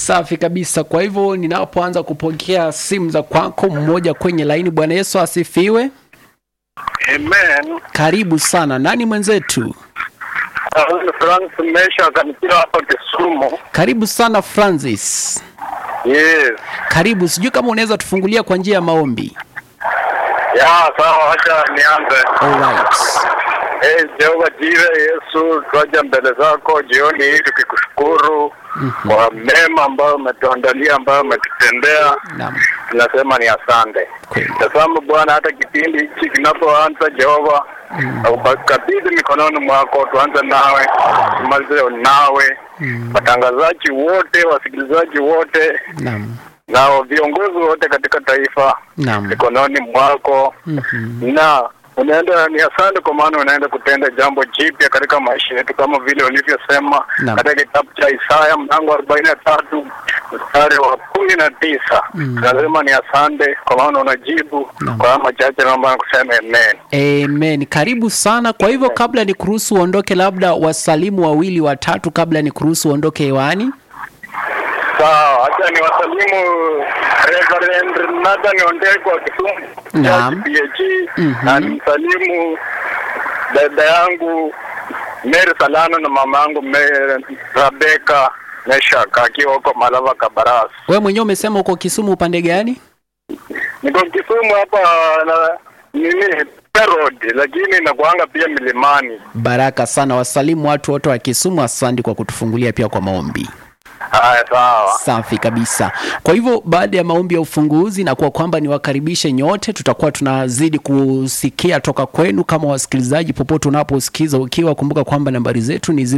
Safi kabisa. Kwa hivyo ninapoanza kupokea simu za kwako, mmoja kwenye laini. Bwana Yesu asifiwe. Amen. Karibu sana. Nani mwenzetu? Uh, Frank Mesha akanipiga hapa Kisumu. Karibu sana Francis. Yes. Karibu, sijui kama unaweza tufungulia kwa njia ya maombi. Ya, sawa, acha nianze. Alright. Eh, Jehova Jire, Yesu, twaja mbele zako jioni hii tukikushukuru kwa mema ambayo umetuandalia, ambayo umetutendea. Naam. Tunasema ni asante. Kweli. Tazama Bwana, hata kipindi hichi kinapoanza, Jehova, ukabidhi mikononi mwako, tuanze nawe, tumalize nawe, watangazaji wote, wasikilizaji wote Naam. na viongozi wote katika taifa Naam. mikononi mwako Mhm. na unaenda ni asante kwa maana unaenda kutenda jambo jipya katika maisha yetu kama vile ulivyosema Naam. katika kitabu cha Isaya mlango arobaini na tatu mstari wa kumi na tisa nasema ni asante kwa maana unajibu Naam. kwa haya machache naomba kusema amen Amen. Karibu sana. Kwa hivyo kabla ni kuruhusu uondoke, labda wasalimu wawili watatu kabla ni kuruhusu uondoke hewani. sawa hacha ni wasalimu Reverend Nathan Ondeko wa Kisumu Naam. PhD Mhm. na nimsalimu dada yangu Mary Salano na mama yangu Mary Rebecca Meshak akiwa huko Malava Kabaras. We mwenyewe umesema uko Kisumu upande gani? Niko Kisumu hapa na nini road, lakini nakuanga pia milimani. Baraka sana. Wasalimu watu wote wa Kisumu. Asante kwa kutufungulia pia kwa maombi. Haya, sawa. Safi kabisa. Kwa hivyo baada ya maombi ya ufunguzi na kwa kwamba niwakaribishe nyote, tutakuwa tunazidi kusikia toka kwenu kama wasikilizaji, popote unaposikiza ukiwa, kumbuka kwamba nambari zetu ni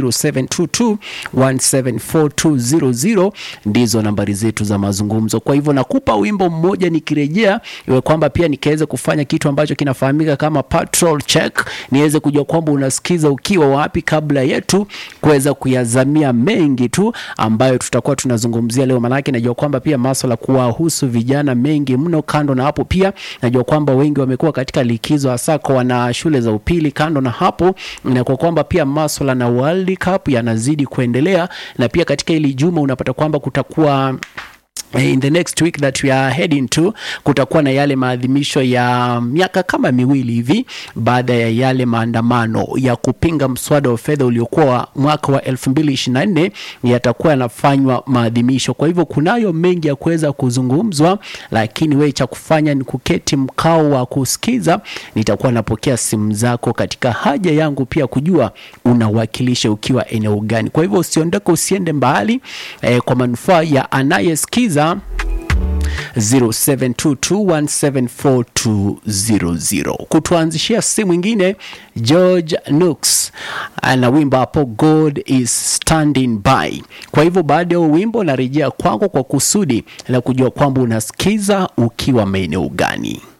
0722174200 ndizo nambari zetu za mazungumzo. Kwa hivyo nakupa wimbo mmoja nikirejea, iwe kwamba pia nikaweze kufanya kitu ambacho kinafahamika kama patrol check, niweze kujua kwamba unasikiza ukiwa wapi, kabla yetu kuweza kuyazamia mengi tu ambayo tutakuwa tunazungumzia leo, manake najua kwamba pia maswala kuwahusu vijana mengi mno. Kando na hapo, pia najua kwamba wengi wamekuwa katika likizo, hasa kwa wana shule za upili. Kando na hapo, na kwa kwamba pia maswala na World Cup yanazidi kuendelea, na pia katika hili juma unapata kwamba kutakuwa Eh, in the next week that we are heading to kutakuwa na yale maadhimisho ya miaka kama miwili hivi baada ya yale maandamano ya kupinga mswada wa fedha uliokuwa mwaka wa 2024 yatakuwa yanafanywa maadhimisho. Kwa hivyo kunayo mengi ya kuweza kuzungumzwa, lakini wewe cha kufanya ni kuketi mkao wa kusikiza. Nitakuwa napokea simu zako katika haja yangu pia kujua unawakilisha ukiwa eneo gani. Kwa hivyo usiondoke, usiende mbali eh, kwa manufaa ya anayesikiza 0722174200 kutuanzishia simu ingine. George Nooks ana wimbo hapo God is standing by. Kwa hivyo baada ya huo wimbo narejea kwako kwa kusudi la kujua kwamba unasikiza ukiwa maeneo gani.